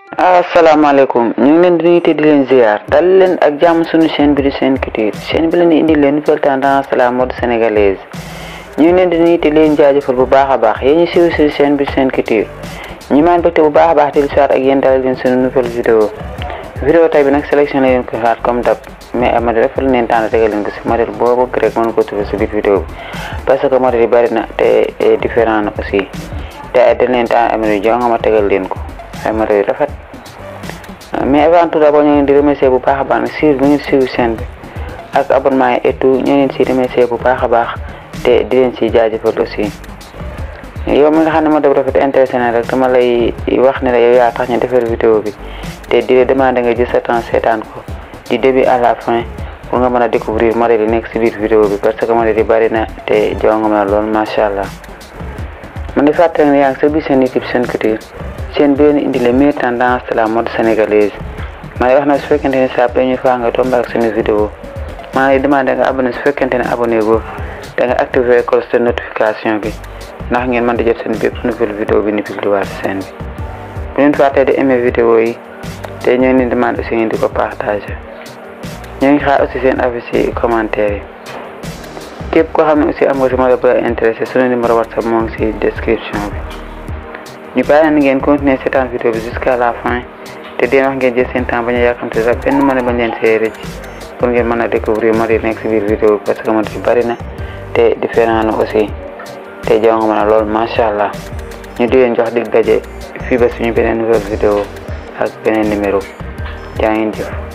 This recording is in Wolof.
asalaamaaleykum ñu ngi leen di nuyu te di leen ziar dal leen ak jàmm suñu chaîne bi di Sen Culture chaîne bi leen di indi leen nouvelle tendance la mode sénégalaise ñu ngi leen di nuyu te di leen jaajëfal bu baax a baax yéen ñu siiw si chaîne bi di Sen Culture ñu maan bëgte bu baax a baax di lu ak yéen dalal leen suñu nouvelle vidéo vidéo tay bi nag sélection la leen ko xaar comme dab mais ama dafa leen leen tànn tegal leen ko si modèle boo bëgg rek mën ko trouver si biir vidéo bi parce que modèle yi bari na te différent na aussi te dañ leen tànn am yu jonga ma tegal leen ko ay modèle yu rafet mais avant tout d'abord ñu ngi leen di remercier bu baax a baax ne suivre bi ngeen suivre chaîne bi ak abonnement yi et tout ñu ngi leen si remercier bu baax a baax te di leen si jaajëfal aussi yow mi nga xam ne moo def rafet intéressé na rek dama lay wax ne la yow yaa tax ñu defar vidéo bi te di la demander nga jël sa temps seetaan ko du début à la fin pour nga mën a découvrir modèle yi nekk si biir vidéo bi parce que modèle yi bari na te jonga ma lool macha allah man di fàttali ne yaa ngi sa biir seen YouTube Sen Culture chaîne bi leen indi les meilleures tendances de la mode sénégalaise ma lay wax na su fekkente ne saa première fois nga tombé ak suñu vidéo maa lay demandé nga abonné su fekkente ne abonné go da nga activer cloche de notification bi ndax ngeen mën di jot seen bépp nouvelle vidéo bi ni publié waat chaîne bi bu leen fàttee di aimé vidéo yi te ñoo ngi leen demandé aussi ngeen di ko partagé ñoo ngi xaar aussi seen avis ci commentaire yi képp koo xam ne aussi am nga si modèle bu la intéressé suñu numéro whatsapp moo ngi si description bi ñu bàyyi leen ngeen continuer seetaan vidéo bi jusqu'à la fin te deen wax ngeen jël seen temps bañ a yàkkamte sax benn mën a bañ leen see rëcc pour ngeen mën a découvrir modèle nekk si biir vidéo bi parce que modèle yi bari na te différent na aussi te jaw nga mën a lool macha allah ñu di leen jox dig daje fii ba suñu beneen nouvelle vidéo ak beneen numéro jaa ngeen jëf